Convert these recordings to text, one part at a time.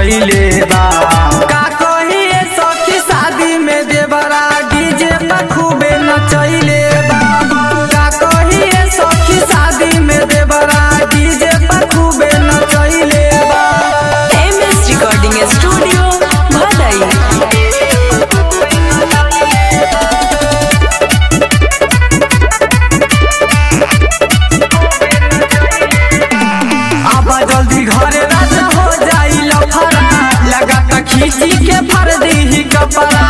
समझैले बा का कहिए सखी शादी में देवरा डीजे पर खूबे नचैले बा का कहिए सखी शादी में देवरा डीजे पर खूबे नचैले बा एम एस रिकॉर्डिंग स्टूडियो भदई अब जल्दी घरे राजा हो जाई लफड़ा लगा के खींची के पर दी कपड़ा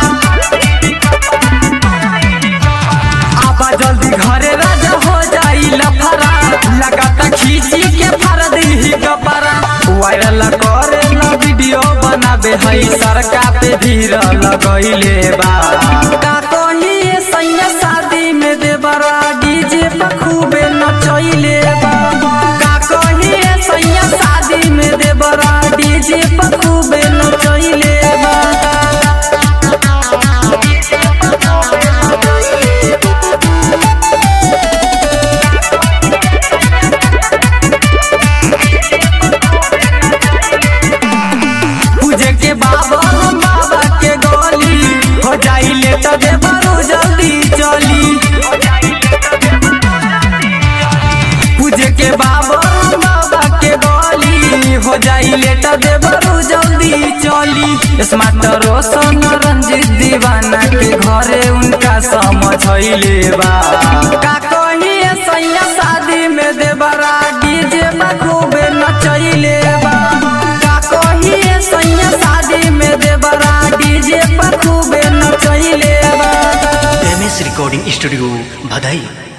अब जल्दी घरे राजा हो जाई लफड़ा लगा के खींची के पर दी कपड़ा वायरल करे ना वीडियो बनाबे हई सरका पे धीर लगैले बा का कहिए सैया शादी में देवरा डीजे पर खूबे नचैले बा का कहिए सैया शादी में देवरा डीजे पर खूबे नचैले बा पूजे के बाबा हम बाबा के गली हो जाई लेट दे बरू जल्दी चली पूजे के बाबा हम बाबा के गली हो जाई लेट दे बरू जल्दी चली स्मार्ट रोशन रंजित दीवाना के घरे उनका समझैले बा का कहिए सैया शादी में देवरा डीजे खूबे नचैले बा का कहिए सैया शादी में देवरा डीजे पर खूबे नचैले बा एम एस रिकॉर्डिंग स्टूडियो भदई